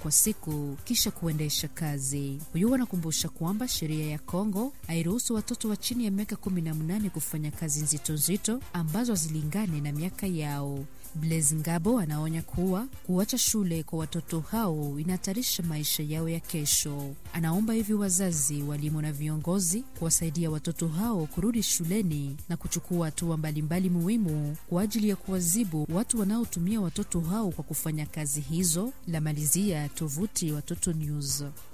kwa siku kisha kuendesha kazi. Huyu anakumbusha kwamba sheria ya Kongo hairuhusu watoto wa chini ya miaka 18 kufanya kazi nzito nzito ambazo hazilingane na miaka yao. Blaise Ngabo anaonya kuwa kuacha shule kwa watoto hao inahatarisha maisha yao ya kesho. Anaomba hivi wazazi, walimu na viongozi kuwasaidia watoto hao kurudi shuleni na kuchukua hatua mbalimbali muhimu kwa ajili ya kuwazibu watu wanaotumia watoto hao kwa kufanya kazi hizo. La malizia tovuti Watoto News.